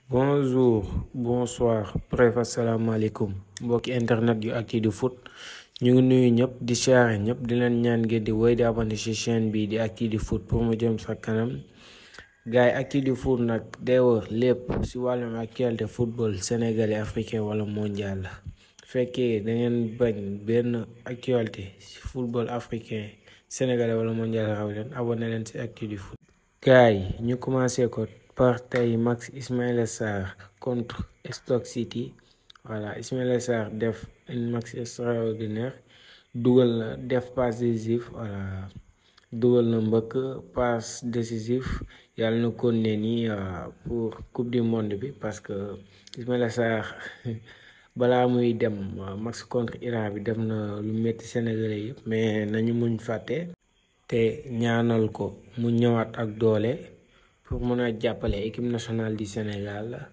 bonjour bonsoir bref asalaamaaleykum mbokki internet yu Actu Foot ñu ngi nuyu ñëpp di siyaare ñëpp di leen ñaan ngeen di woy di abonné ci chaîne bi di Actu Foot pour mu jëm sa kanam gaay Actu Foot nag day wër lépp ci wàllum actualité football sénégalais africain wala mondial la fekkee da ngeen bañ benn actualité ci football africain sénégalais wala mondial raw leen abonné leen ci Actu Foot gaay ñu commencé ko par tey max Ismaïla Sarr contre Stoke City voilà Ismaïla Sarr def une match extraordinaire dugal na def passe décisif voilà dugal na mbëkk passe décisif yàlla na kon ne nii pour coupe du monde bi parce que Ismaïla Sarr balaa muy dem match contre Iran bi def na lu métti Sénégalais yëpp mais nañu muñ fàtte te ñaanal ko mu ñëwaat ak doole pour mën a jàppale équipe nationale du Sénégal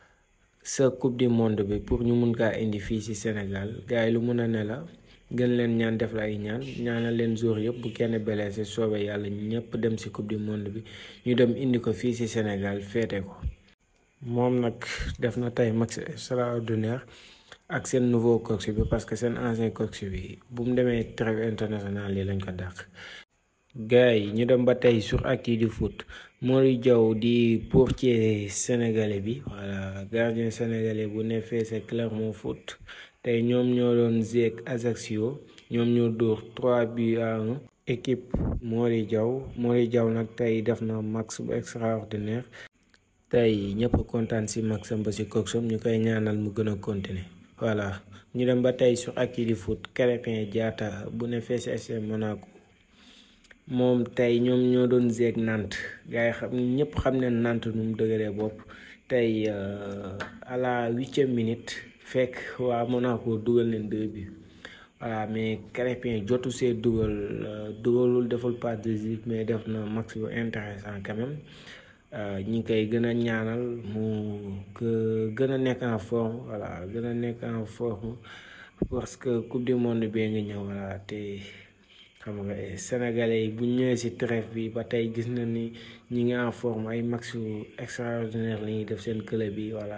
sa coupe du monde bi pour ñu mun kaa indi fii ci Sénégal gars yi lu mun a ne la gën leen ñaan def la ay ñaan ñaanal leen jour yëpp bu kenn blessé soobee yàlla ñëpp dem ci coupe du monde bi ñu dem indi ko fii ci Sénégal féete ko moom nag def na tey match extraordinaire ak seen nouveau coach bi parce que seen ancien coach bi bu mu demee trêve international yi lañ ko dàq. gars yi ñu dem ba tey sur Actu Foot Mori Diaw di portier sénégalais bi voilà gardien sénégalais bu ne fee c'est Clermont Foot tey ñoom ñoo doon zeek Ajaccio ñoom ñoo dóor 3 buts à 1 équipe Mori Diaw Mori Diaw nag tey def na max bu extraordinaire tey ñëpp kontaan ci maxam ba ci coxam ñu koy ñaanal mu gën a continuer voilà ñu dem ba tey sur Actu Foot Krépin Diatta bu ne fee ci FC Monaco moom tey ñoom ñoo doon zeeg Nantes gars yi xam ñëpp xam ne Nantes nu mu dëgëree bopp tey à la huitième minute fekk waa Monaco dugal leen deux bi voilà mais Krépin jotu see dugal dugalul deful pas décisif mais def na match bu intéressant quand même ñi ngi koy gën a ñaanal mu gën a nekk en forme voilà gën a nekk en forme parce que coupe du monde bee ngi ñëw voilà te xam nga sénégalais yi bu ñëwee ci trêve bi ba tey gis na ni ñi ngi en forme ay match extraordinaire la ñuy def seen club bi voilà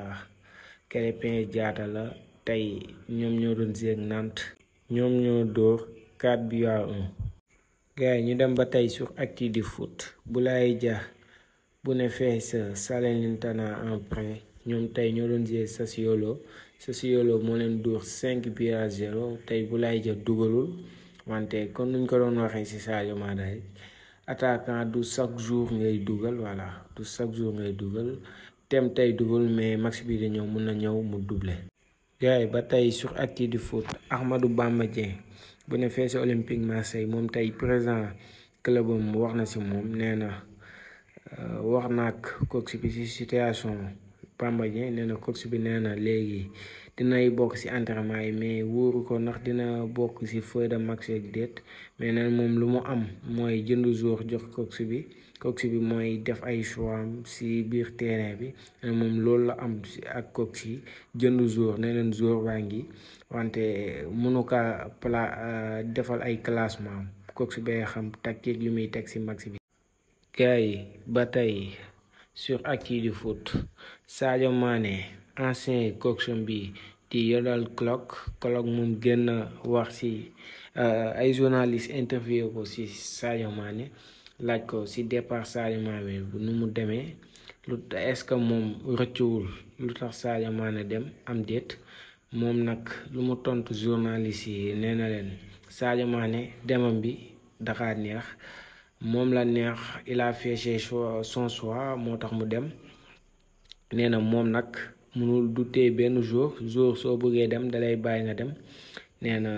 Krépin Diatta la tey ñoom ñoo doon jeeg Nantes ñoom ñoo dóor 4 buts à 1 gars yi ñu dem ba tey sur Actu Foot Boulaye Dia bu ne fee sa Salernitana en prêt ñoom tey ñoo doon jeeg Sassuolo Sassuolo moo leen dóor 5 buts à 0 tey Boulaye Dia dugalul wante kon nuñ ko doon waxee ci Sadio Mané attaquant du chaque jour ngay dugal voilà du chaque jour ngay dugal tem tey dugal mais match bi di ñëw mun na ñëw mu doublé. gars yi ba tey sur Actu Foot Ahmadou Bamba Dieng bu ne fee ci Olympique Marseille moom tey président clubam wax na ci moom nee na wax na ak coach bi ci situation Bamba Dieng nee na coach bi nee na léegi. dinay bokk ci entraînement yi mais wóoru ko ndax dina bokk ci feuille de match ak déet mais nag moom lu mu am mooy jënd jour jox coach bi coach bi mooy def ay choix am ci biir terrain bi moom loolu la am ci ak coach yi jënd jour ne leen jour baa ngi wante mënu ka pla defal ay classement coach bay xam tactique yu muy teg ci match bi. gars yi ba tey sur Actu Foot Sadio Mané. ancien coach bi di Yodel Klopp Klopp moom gën a wax ci ay journaliste interview ko ci Sadio Mané laaj ko ci départ Sadio Mané bu nu mu demee lu est-ce que moom rëccuwul lu tax Sadio Mané dem am déet moom nag lu mu tontu journaliste yi nee na leen Sadio Mané demam bi dafa neex moom la neex il a fait son choix moo tax mu dem nee na moom nag mënul du tee benn jour jour soo bëggee dem dalay bàyyi nga dem nee na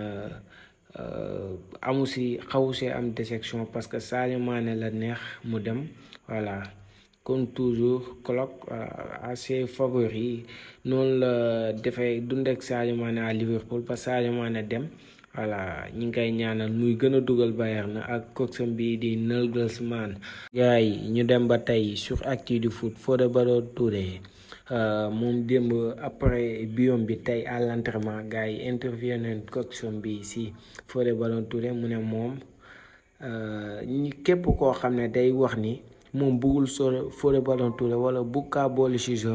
amu si xawu see am déception parce que Sadio Mané la neex mu dem voilà comme toujours Klopp assez favori noonu la defee dund ak Sadio Mané à Liverpool parce que Sadio Mané dem voilà ñi ngi koy ñaanal muy gën a dugal Bayern ak coacham bi di Nagelsmann gars yi ñu dem ba tey sur Actu Foot Fodé Ballo-Touré moom démb après biom bi tey à l'entraînement gars yi interview nañ coacham bi si Fodé Ballo-Touré mu ne moom ñi képp koo xam ne day wax ni moom bëggul soo Fodé Ballo-Touré wala bu kaa boole si jom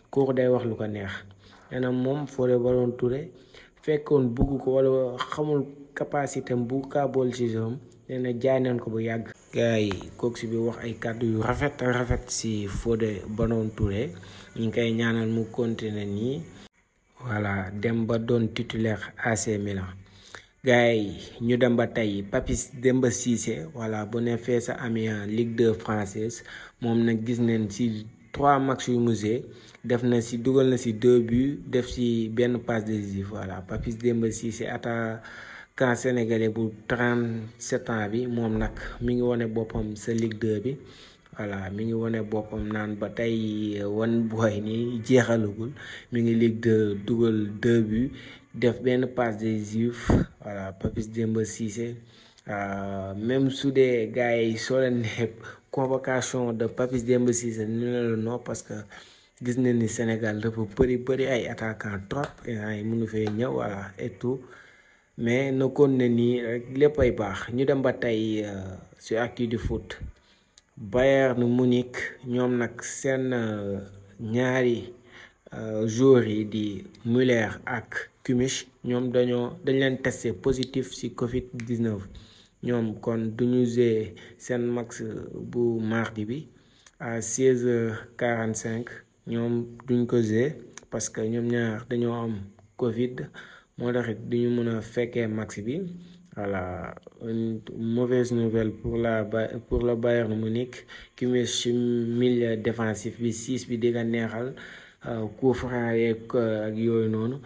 kooku day wax lu ko neex nee na moom Fodé Ballo-Touré fekkoon bugg ko wala xamul capacité am bu kaa bool ci jeu nee na jaay nañ ko bu yàgg. gars yi kooku bi wax ay kàddu yu rafet rafet si Fodé Ballo-Touré ñu ngi koy ñaanal mu continuer nii voilà dem ba doon titulaire AC Milan. gars yi ñu dem ba tey Papis Demba Cissé voilà bu ne fee sa Amiens Ligue 2 française moom nag gis nañ ci trois matchs yu mu def na ci dugal na ci deux buts def ci benn passe décisive voilà Papis Demba Cissé attaquant sénégalais bu 37 ans bi moom nag mi ngi wane boppam sa Ligue 2 bi voilà mi ngi wane boppam naan ba tey wan booy ni jeexalagul mi ngi Ligue 2 dugal deux buts def benn passe décisive voilà Papis Demba Cissé même su dee gars yi soo leen ne convocation de Papis Demba Cissé ñu ne la non parce que gis nañ ni Sénégal dafa bëri bëri ay attaquant trop ay mënu fee ñëw voilà et tout mais na kon ne nii rek lépp ay baax ñu dem ba tey sur actu du foot Bayern Munich ñoom nag seen ñaari joueurs yi di Müller ak Kimmich ñoom dañoo dañ leen testé positif ci Covid 19 ñoom kon duñu jouer seen match bu mardi bi à 16h45 ñoom duñ ko jouer parce que ñoom ñaar dañoo am Covid moo taxit duñu mën a fekkee match bi voilà une mauvaise nouvelle pour la pour le Bayern Munich Kimmich ci milieu défensif bi 6 bi di nga neexal coup franc yeeg ak yooyu noonu.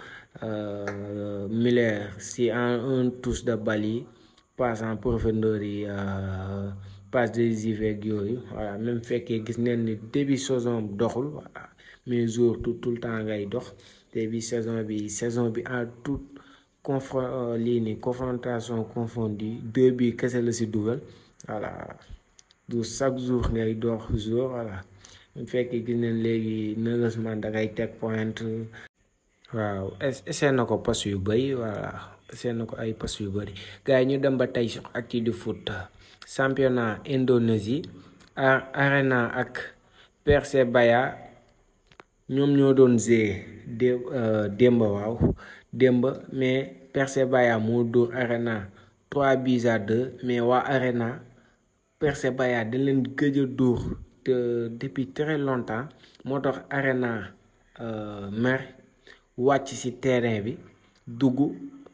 Müller si en un touche de balle yi passe en profondeur yi passe décisive ak yooyu voilà même fekkee gis neen ni début saison doxul voilà mais jour tout tout le temps ngay dox début saison bi saison bi en toute confron lii ni confrontation confondue deux bi kese la si dugal voilà du chaque jour ngay dox jour voilà même fekkee gis neen léegi heureusement da ngay teg point waaw essayé na ko pass yu bëri voilà essayé na ko ay pass yu bëri gars yi ñu dem ba tey sur actu du foot championnat Indonésie Arena ak Persebaya ñoom ñoo doon zee dé démba waaw démba mais Persebaya moo dóor Arena 3 buts à 2 mais waa Arena Persebaya dañ leen gëj a dóor te depuis très longtemps moo tax Arena mer wàcc ci terrain bi dugg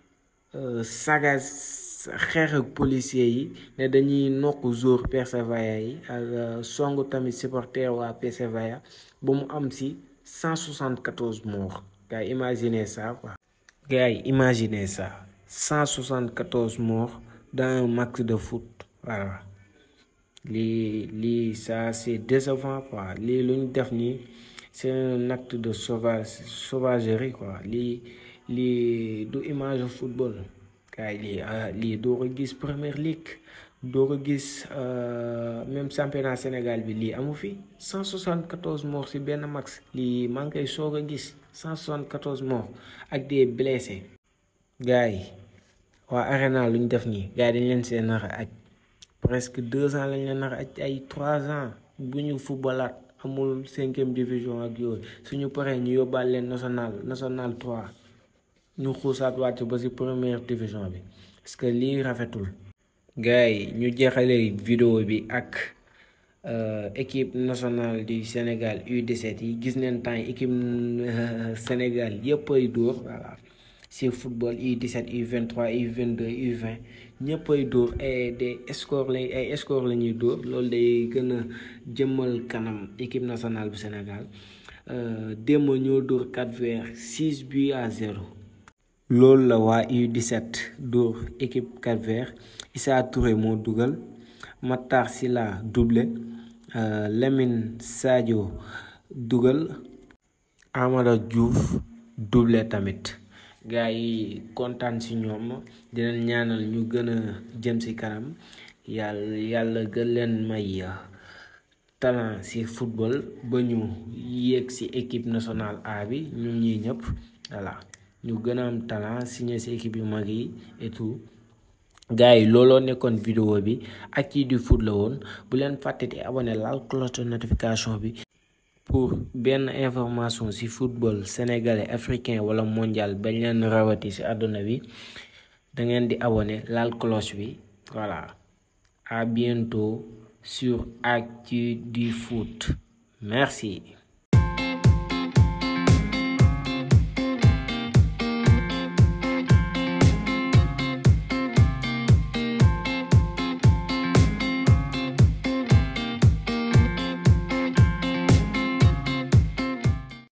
saga xeex ak policier yi ne dañuy nokk jour Persebaya yi ak songu tamit supporter waa Persebaya ba mu am ci 174 morts gars yi imaginez ça quoi gars yi imaginez ça 174 morts dans un match de foot voilà lii lii ça c'est décevant quoi lii lu ñu def nii c'est un acte de sauvage sauvagerie quoi lii lii du image football kay lii lii doo ko gis Premier League doo ko gis même championnat Sénégal bi lii amu fi 174 morts ci benn match lii maa ngi koy soog a gis 174 morts ak des blessés gars yi waa Arena lu ñu def nii gars yi dañ leen seen nar a aj presque deux ans lañ leen nar a aj ay trois ans bu ñu footballaat amul cinquième division ak yooyu suñu paree ñu yóbbaal leen national national 3 ñu xuusaat wàcc ba ci première division bi parce que lii rafetul gars yi ñu jeexale vidéo bi ak équipe nationale du Sénégal U17 yi gis neen temps équipe Sénégal yëpp ay dóor voilà ci football U17 U23 U22 U20 ñëpp ay dóor ay des scores la ay scores la ñuy dóor loolu day gën a jëmmal kanam équipe nationale bu Sénégal démb ñoo dóor 4 vers 6 buts à 0 loolu la waa U17 dóor équipe 4 vers Issa Touré moo dugal Matar Sylla doublé Lamine Sadio dugal Amara Diouf doublé tamit gars yi kontaan ci ñoom dinañ ñaanal ñu gën a jëm ci kanam yàlla yàlla gën leen may talent ci football ba ñu yéeg ci équipe nationale A bi ñun ñii ñëpp voilà ñu gën a am talent signé ci équipe yu mag yi et tout gars yi looloo nekkoon vidéo bi Actu du foot la woon bu leen fàtte di abonné laal cloche de notification bi pour benn information ci football sénégalais africain wala mondial bañ leen rawati ci àdduna bi da ngeen di abonné laal cloche bi voilà à bientôt sur Actu du Foot merci